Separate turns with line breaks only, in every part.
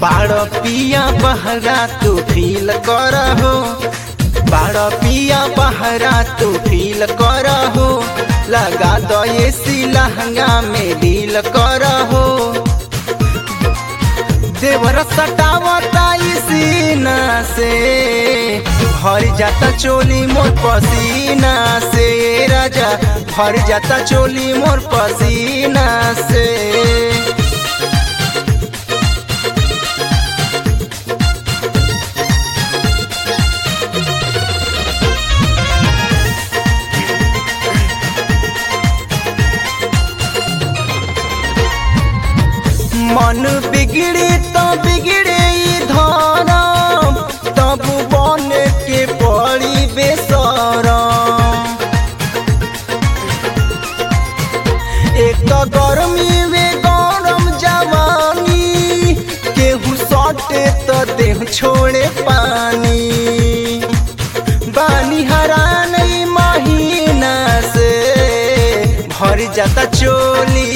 बाड़ पिया बहरा तू फील करहो बाड़ पिया बहरा तू फील करहो लगा दो एसी लहंगा में डील करहो देवर सटावता सीना से भर जाता चोली मोर पसीना से राजा भर जाता चोली मोर पसीना से मन बिगड़े तो बिगड़े धरम तब बन के पड़ी बेसरम एक तो गर्मी में गरम जवानी केहू सटे तो देह छोड़े पानी बानी हरान ई महीना से भर जाता चोली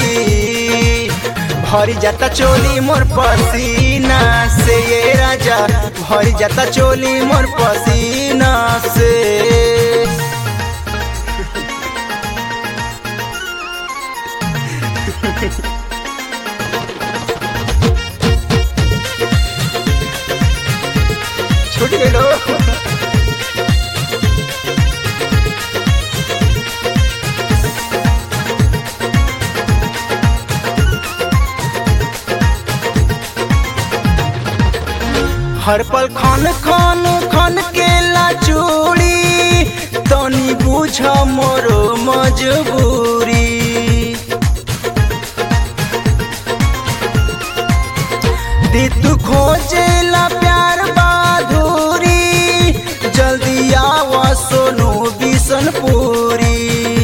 भर जाता चोली मोर पसीना से ये राजा भर जाता चोली मोर पसीना से छूट गई हर पल खन खन खन के लाचूड़ी तनी बुझ मोरो मजबूरी तू खोजे ला प्यार बाधुरी जल्दी आवा सोनू बिसनपुरी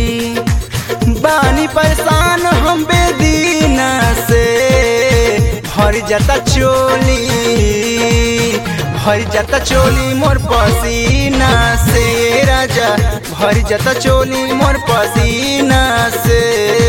बानी परेशान हम बेदीना से भर जाता चोली भर जाता चोली मोर पसीना से राजा भर जाता चोली मोर पसीना से